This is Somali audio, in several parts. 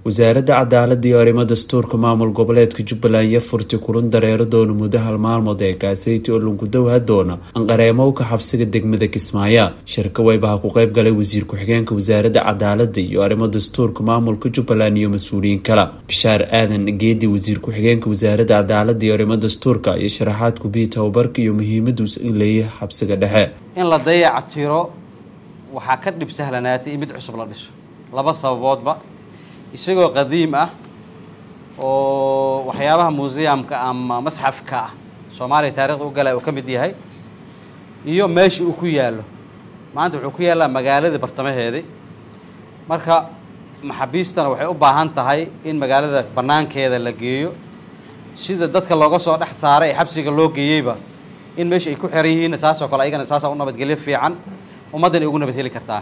wasaaradda cadaalada iyo arrimo dastuurka maamul goboleedka jubbaland iyo furti kulan dareero doona muddo hal maalmood ee kaaseyti oo lankudowha doona anqareemowka xabsiga degmada kismaayo shirka weybaha ku qeyb galay wasiir ku-xigeenka wasaaradda cadaalada iyo arrimo dastuurka maamulka jubbaland iyo mas-uuliyiin kale bishaar aadan geedi wasiir ku-xigeenka wasaaradda cadaalada iyo arrimo dastuurka iyo sharaxaad kubiyi tababarka iyo muhiimaduus in leeyahay xabsiga dhexe in la dayaca tiro waxaa ka dhib sahlanaatay in mid cusub la dhiso laba sababoodba isagoo qadiim ah oo waxyaabaha museumka ama masxafka ah soomaaliya taarikhda u galay uu ka mid yahay iyo meesha uu ku yaallo maanta wuxuu ku yaallaa magaalada bartamaheedii marka maxaabiistana waxay u baahan tahay in magaalada bannaankeeda la geeyo sida dadka looga soo dhex saaray ee xabsiga loo geeyeyba in meesha ay ku xeran yihiinna saasoo kale ayagana saasaa u nabadgelyo fiican ummaddan ay ugu nabad heli kartaa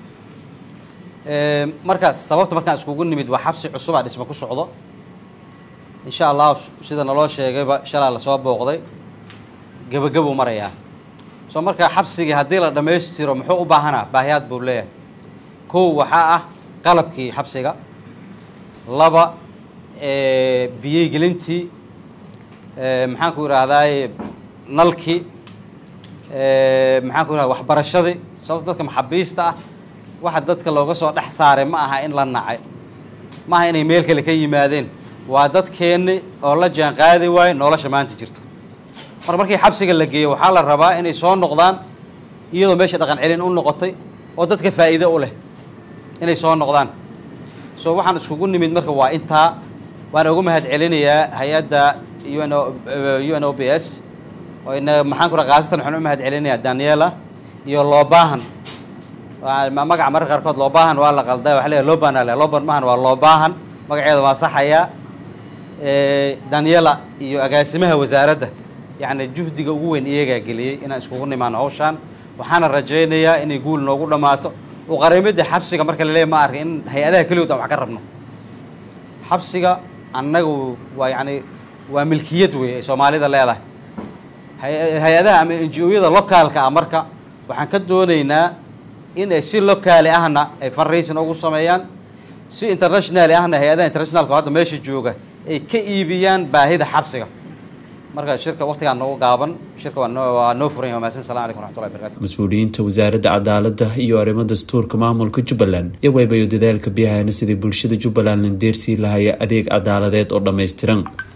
markaas sababta markaan iskugu nimid waa xabsi cusubaa dhisma ku socdo insha allah sida naloo sheegayba shalaa lasoo booqday gebagabuu marayaa soo markaa xabsigii haddii la dhammaystiro muxuu u baahanaa baahiyaad buu leeyahay kow waxaa ah qalabkii xabsiga laba biyey gelintii maxaan ku idhaahdaay nalkii maxaan ku idhahda waxbarashadii sababto dadka maxaabiista ah waxa dadka looga soo dhex saaray ma aha in la nacay ma aha inay meel kale ka yimaadeen waa dadkeenni oo la jaan qaadi waayo nolosha maanta jirta mar markii xabsiga la geeyo waxaa la rabaa inay soo noqdaan iyadoo meesha dhaqan celin u noqotay oo dadka faa'iido u leh inay soo noqdaan so waxaan iskugu nimid marka waa intaa waan ugu mahad celinayaa hay-adda un u n o b s oo ina maxaan ku raa khaasatan waxaan u mahad celinayaa daniela iyo loobaahan magaca mararka qaarkood loobaahan waa la qalda waa leeyahay loban ale loban maahan waa loobaahan magaceeda waa saxayaa daniela iyo agaasimaha wasaaradda yacni juhdiga ugu weyn iyagaa geliyey inaan iskugu nimaano hawshaan waxaana rajaynayaa inay guul noogu dhammaato uqareemada xabsiga marka laleeyahy ma arka in hay-adaha keligood aan wax ka rabno xabsiga annagu waa yacni waa milkiyad wey ay soomaalida leedahay hay-adaha ama n g o-yada locaalka ah marka waxaan ka doonaynaa in ay si locaali ahna ay funraisin ugu sameeyaan si internationali ahna hay-adaha internationalka hadda meesha jooga ay ka iibiyaan baahida xabsiga marka shirka waqtigaan noogu gaaban shirka waa noo furan yahay mahadsan salam alaikum raxmatullahi barakatu mas-uuliyiinta wasaaradda cadaalada iyo arrimo dastuurka maamulka jubbaland iyo weybayo dadaalka biyahayna sidii bulshada jubbaland la deersii lahaya adeeg cadaaladeed oo dhammaystiran